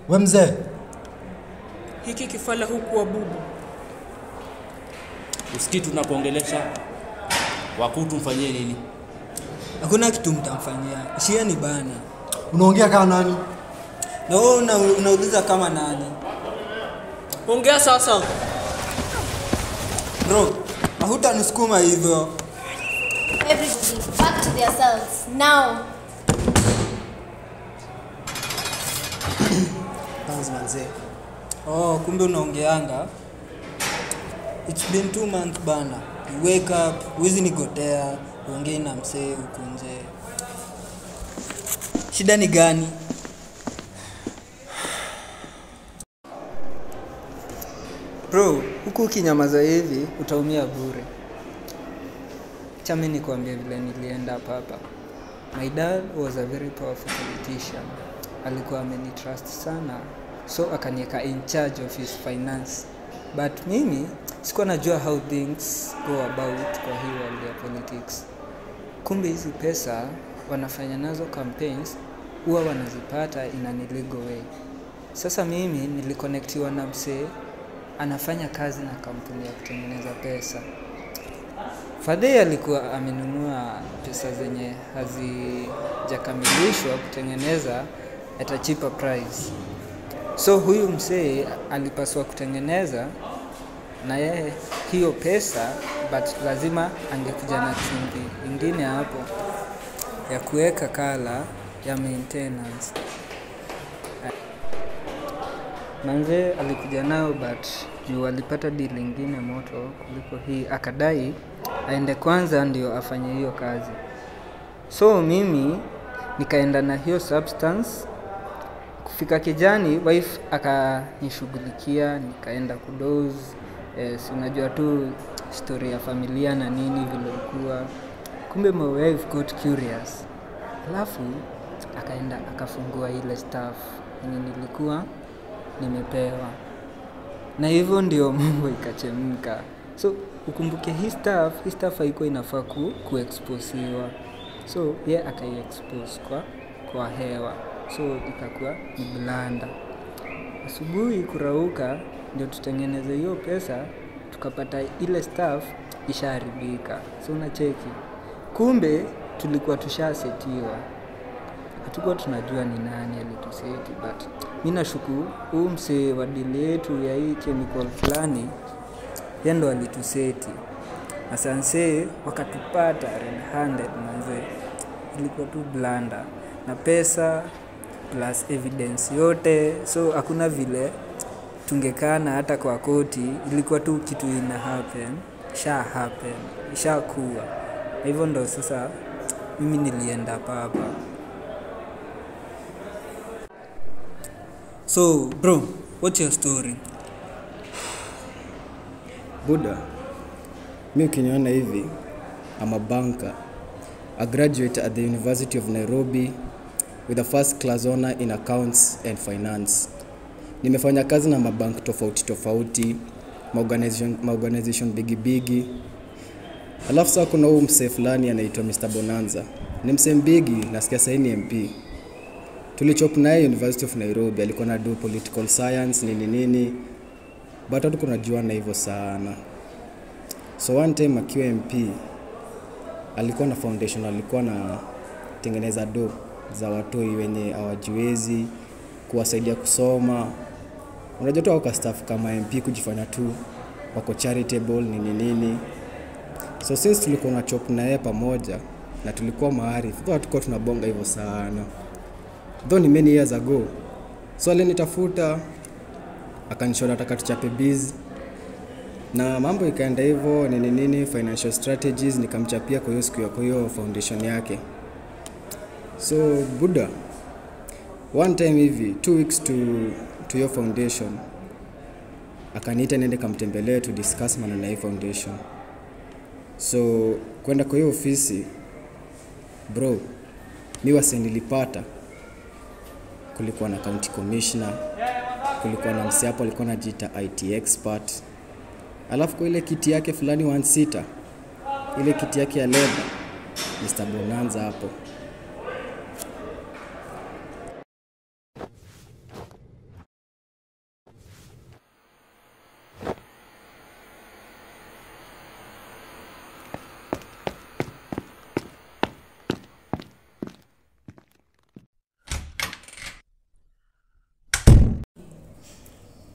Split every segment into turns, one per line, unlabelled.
We mzee,
Hiki kifala huku wa bubu.
Usikii tunapoongelesha wakuu tumfanyie nini?
Hakuna kitu mtamfanyia, shia ni bana.
unaongea kama nani?
Na wewe una, unauliza kama nani?
Ongea sasa.
Bro, hutanisukuma hivyo.
Everybody, back to their cells. Now.
Kwanza manzee.
Oh, kumbe unaongeanga. It's been two months bana. You wake up, huwezi nigotea, uongei na msee huku nje. Shida ni gani? Bro, huku ukinyamaza hivi utaumia bure. Chami nikwambie vile nilienda hapa hapa. My dad was a very powerful politician. Alikuwa amenitrust sana, so akaniweka in charge of his finance. But mimi sikuwa najua how things go about kwa hii world ya politics. Kumbe hizi pesa wanafanya nazo campaigns huwa wanazipata in an illegal way. Sasa mimi nilikonektiwa na msee anafanya kazi na kampuni ya kutengeneza pesa. Fadhili alikuwa amenunua pesa zenye hazijakamilishwa kutengeneza at a cheaper price. So huyu msee alipaswa kutengeneza na yeye hiyo pesa, but lazima angekuja na chumvi ingine hapo ya kuweka kala ya maintenance. Manze alikuja nao but juu alipata deal ingine moto kuliko hii, akadai aende kwanza ndio afanye hiyo kazi. So mimi nikaenda na hiyo substance. Kufika kijani, wife akanishughulikia, nikaenda kudoze. Eh, si unajua tu story ya familia na nini vile ilikuwa. Kumbe my wife got curious, alafu akaenda akafungua ile staff yenye nilikuwa nimepewa na hivyo ndio mambo ikachemka. So ukumbuke hii staff, hii staff haikuwa inafaa ku, kuexposiwa, so ye akaiexpose kwa, kwa hewa, so ikakuwa ni blanda. Asubuhi kurauka ndio tutengeneze hiyo pesa, tukapata ile staff ishaharibika, so unacheki. Kumbe tulikuwa tushasetiwa hatukuwa tunajua ni nani alituseti, but mi nashuku huu msee wa dili yetu ya hii chemical fulani, yeye ndo alituseti. Asanse wakatupata red handed manze, ilikuwa tu blanda na pesa plus evidence yote, so hakuna vile tungekana hata kwa koti, ilikuwa tu kitu ina happen, sha happen, ishakuwa na hivyo ndo sasa mimi nilienda papa. So, bro, what's your story?
Buda, mi ukiniona hivi, I'm a banker, a graduate at the University of Nairobi with a first class honor in accounts and finance. Nimefanya kazi na mabank tofauti tofauti, maorganization, maorganization bigi bigi. Alafu sasa kuna huu msee fulani anaitwa Mr. Bonanza. Ni msee mbigi, nasikia sahii ni MP. Tulichop naye University of Nairobi, alikuwa na do political science nini nini, but hatuko najuana hivyo sana. So one time akiwa MP alikuwa na foundation, alikuwa na tengeneza do za watoi wenye hawajiwezi, kuwasaidia kusoma. Unajua tu wako staff kama MP kujifanya tu wako charitable nini nini. So since tulikuwa na chop na yeye pamoja na tulikuwa maarifu, though hatukuwa tunabonga hivyo sana, though ni many years ago. So alinitafuta akanishauri nataka tuchape biz na mambo ikaenda hivyo nini nini, financial strategies nikamchapia kwa hiyo siku ya kwa hiyo foundation yake. So Buddha, one time hivi two weeks to to your foundation akaniita niende kamtembelee to discuss maneno ya hii foundation. So kwenda kwa hiyo ofisi bro, mi wase nilipata, kulikuwa na county commissioner, kulikuwa na msi hapo alikuwa anajiita IT expert, alafu kwa ile kiti yake fulani one sita, ile kiti yake ya leba, Mr. Bonanza hapo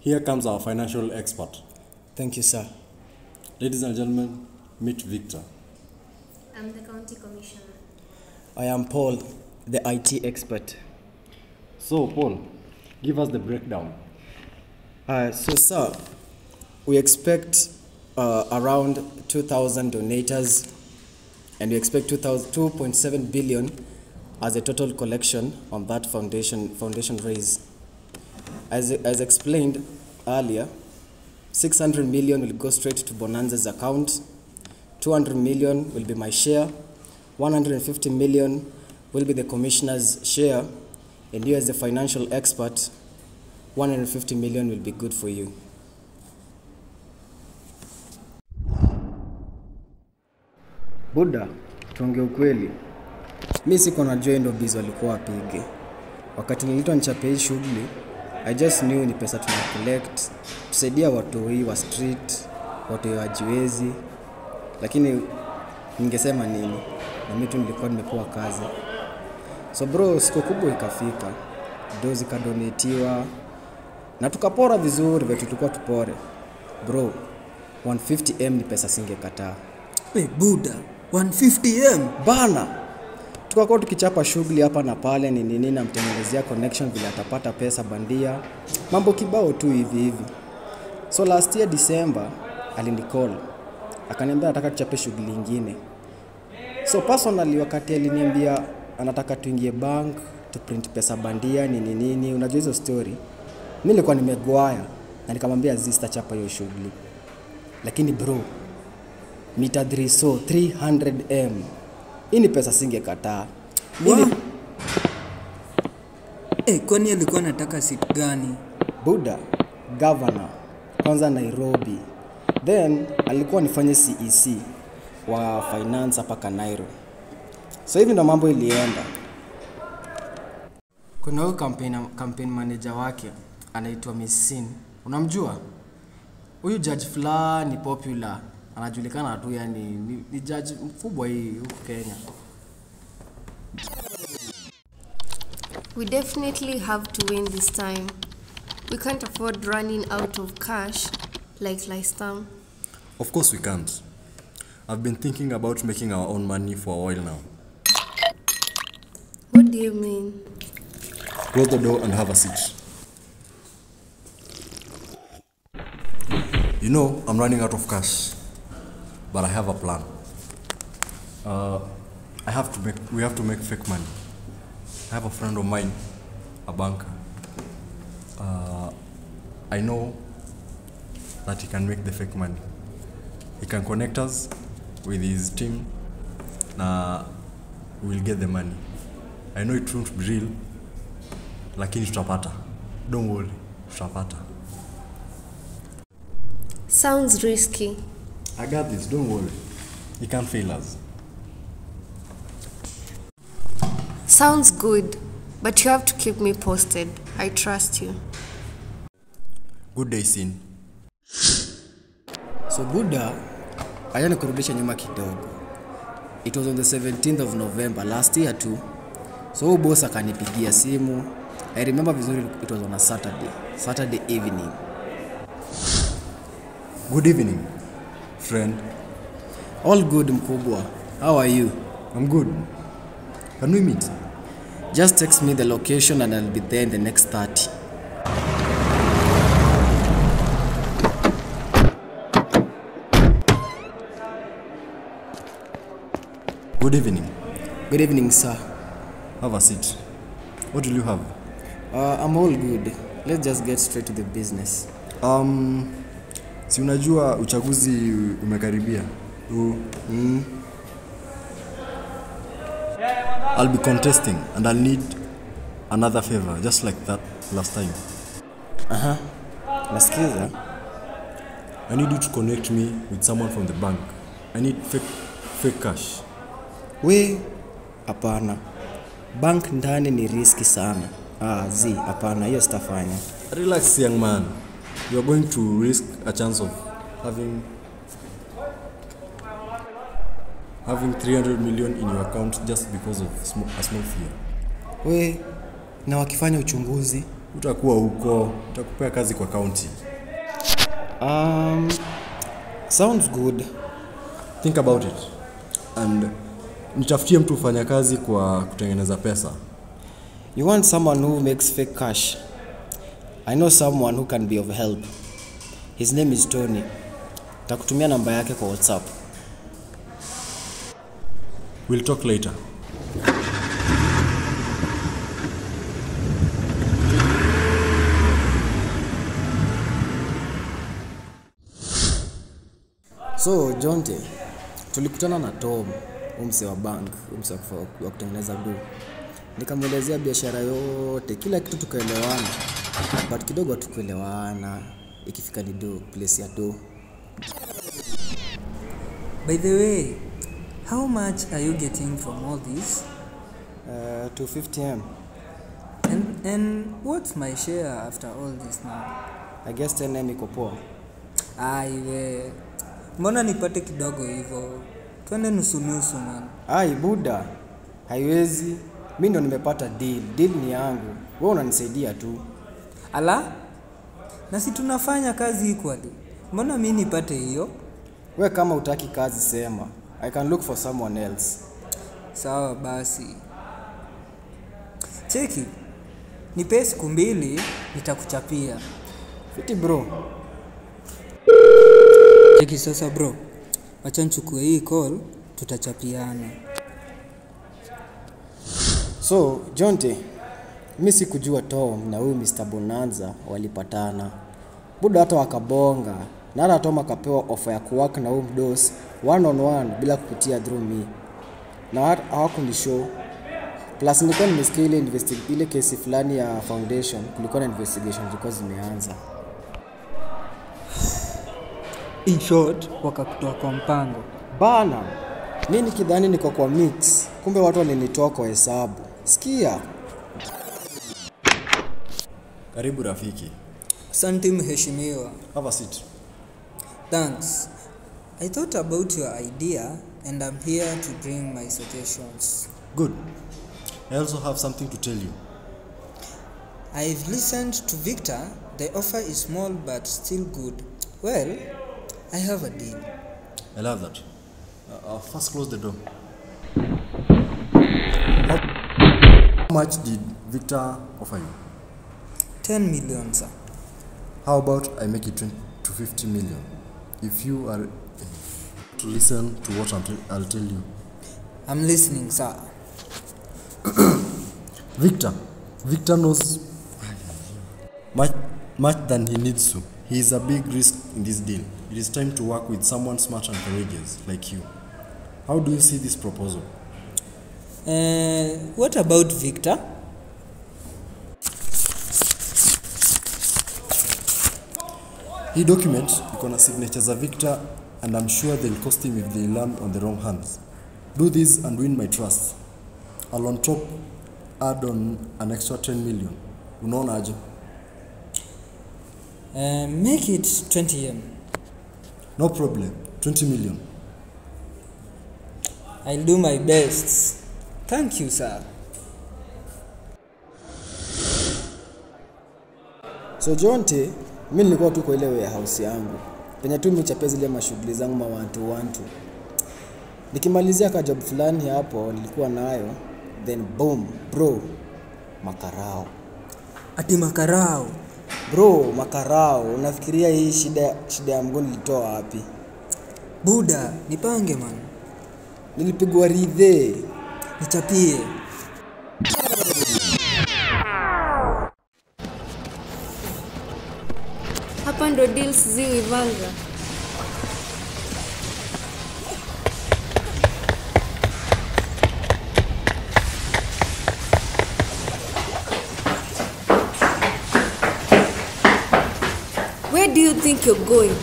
Here comes our financial expert.
Thank you, sir.
Ladies and gentlemen, meet Victor.
I'm the county commissioner.
I am Paul, the IT expert.
So, Paul, give us the breakdown.
Uh, so, sir, we expect uh, around 2,000 donators and we expect 2,000 2.7 billion as a total collection on that foundation, foundation raise. As, as explained earlier, 600 million will go straight to Bonanza's account, 200 million will be my share, 150 million will be the commissioner's share, and you as the financial expert, 150 million will be good for you. Buda, tuongee ukweli, mi siko najua hii ndo biz walikuwa wapige. Wakati nilitwa nichape hii shughuli, I just knew ni pesa tuna collect tusaidia watoi wa street, watoi wa jiwezi, lakini ningesema nini? Na mi tu nilikuwa nimepewa kazi. So bro, siku kubwa ikafika, do zikadonetiwa na tukapora vizuri vile tulikuwa tupore. Bro, 150m ni pesa singekataa
Hey, Buda, 150m
bana tukakuwa tukichapa shughuli hapa na pale ni nini namtengenezea connection vile atapata pesa bandia mambo kibao tu hivi hivi so last year december alinicall akaniambia anataka tuchape shughuli ingine so personally wakati aliniambia anataka tuingie bank tu print pesa bandia nini nini unajua hizo story mi nilikuwa nimegwaya na nikamwambia zista chapa hiyo shughuli lakini bro mita 3 so 300m hii ni pesa singekataa
Wow.
Mimi-
hey, kwani alikuwa anataka sit gani?
buda governor kwanza nairobi then alikuwa nifanye cec wa finance hapa kanairo so hivi ndo mambo ilienda kuna huyu campaign, campaign manager wake anaitwa missin unamjua huyu judge fulani popular anajulikana tu yani ni, ni judge mkubwa hii huku kenya
We definitely have to win this time. We can't afford running out of cash like last time.
Of course, we can't. I've been thinking about making our own money for a while now.
What do you mean?
Close the door and have a seat. You know, I'm running out of cash, but I have a plan. Uh, I have to make. We have to make fake money. I have a friend of mine, a banker. Uh, I know that he can make the fake money. He can connect us with his team. Na we'll get the money. I know it won't be real, lakini tutapata. Don't worry, tutapata.
Sounds risky.
I got this, don't worry. He can't fail us.
Sounds good, but you have to keep me posted. I trust you.
Good day, Sin.
so buda acha nikurudisha nyuma kidogo it was on the 17th of november last year tu so huyu boss akanipigia simu i remember vizuri it was on a saturday saturday evening
Good evening, friend.
all good mkubwa how are you
I'm good. Can we meet?
just text me the location and i'll be there in the next 30
Good evening.
good evening sir
Have a seat. What will you have?
uh, i'm all good let's just get straight to the business
Um, si unajua uchaguzi umekaribia. U, mm. I'll be contesting and I'll need another favor just like that last time.
nasikiza
I need you to connect me with someone from the bank. I need fake, fake cash.
we hapana bank ndani ni riski sana ah, z hapana hiyo sitafanya
Relax, young man. You're going to risk a chance of having having 300 million in your account just because of sm- a small fear.
we na wakifanya uchunguzi
utakuwa huko, utakupea kazi kwa kaunti.
Um, sounds good.
Think about it and nitafutie mtu ufanya kazi kwa kutengeneza pesa.
You want someone who makes fake cash? I know someone who can be of help. His name is Tony. Takutumia namba yake kwa WhatsApp.
We'll talk later.
So Jonte, tulikutana na Tom, umse wa bank, umse wa kufa- wa kutengeneza do. Nikamwelezea biashara yote, kila kitu tukaelewana, but kidogo hatukuelewana ikifika ni do, place ya do.
By the way, how much are you getting from all this?
Uh, 250m.
And, and what's my share after all this now?
I guess 10m iko poa.
Aiwe, mbona nipate kidogo hivyo? Twende nusu nusu man.
Ai buda, haiwezi. Mi ndo nimepata deal. Deal ni yangu, wewe unanisaidia tu.
Ala, na si tunafanya kazi equally, mbona mi nipate hiyo?
We kama utaki kazi sema, I can look for someone else.
Sawa basi, cheki, nipe siku mbili, nitakuchapia.
Fiti bro.
Cheki sasa bro, wacha nichukue hii call, tutachapiana.
So Jonte, mi sikujua Tom na huyu Mr. Bonanza walipatana. Buda hata wakabonga na hata Tom akapewa ofa ya kuwork na huyu mdos one on one bila kupitia through me, na hat- hawakunishow. Plus nilikuwa nimesikia ile, investi- ile kesi fulani ya foundation, kulikuwa na investigation zilikuwa zimeanza.
In short, wakakutoa kwa mpango.
Bana, mi nikidhani niko kwa mix, kumbe watu walinitoa kwa hesabu. Sikia,
Karibu rafiki.
Asante mheshimiwa.
Have a seat.
Thanks. I thought about your idea and I'm here to bring my suggestions.
Good. I also have something to tell you.
I've listened to Victor. The offer is small but still good. Well, I have a deal.
I love that. Uh, uh, first close the door. How much did Victor offer you?
10 million, sir.
How about I make it 20 to 50 million? If you are to listen to what I'm t- I'll tell you.
I'm listening, sir.
Victor. Victor knows much, much than he needs to. He is a big risk in this deal. It is time to work with someone smart and courageous like you. How do you see this proposal?
Uh, what about Victor?
Hii document iko na signature za Victor and I'm sure they'll cost him if they land on the wrong hands. Do this and win my trust. I'll on top add on an extra 10 million. Unaona aje?
Uh, make it 20 M.
No problem. 20 million.
I'll do my best. Thank you, sir.
So Jonte, mi nilikuwa tu kwa ile warehouse yangu penye tu michapia zile mashughuli zangu mawantu wantu. Nikimalizia ka job fulani hapo nilikuwa nayo, then boom bro, makarao
Ati makarao.
bro, makarao. Unafikiria hii shida shida ya mguu nilitoa wapi?
Buda, nipange man.
Nilipigwa ridhe.
Nichapie.
Hapa ndo deals ziwivanga. Where do you think you're going?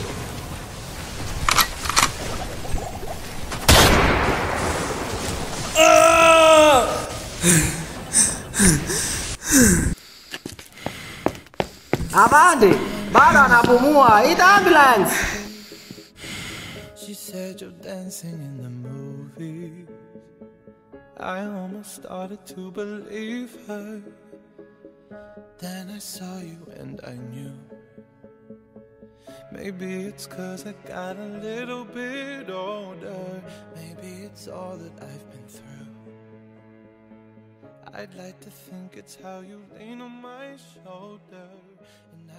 Avande, bado anapumua. Ita ambulance.
She said you're dancing in the movie. I almost started to believe her. Then I saw you and I knew. Maybe it's cause I got a little bit older. Maybe it's all that I've been through. I'd like to think it's how you lean on my shoulder. And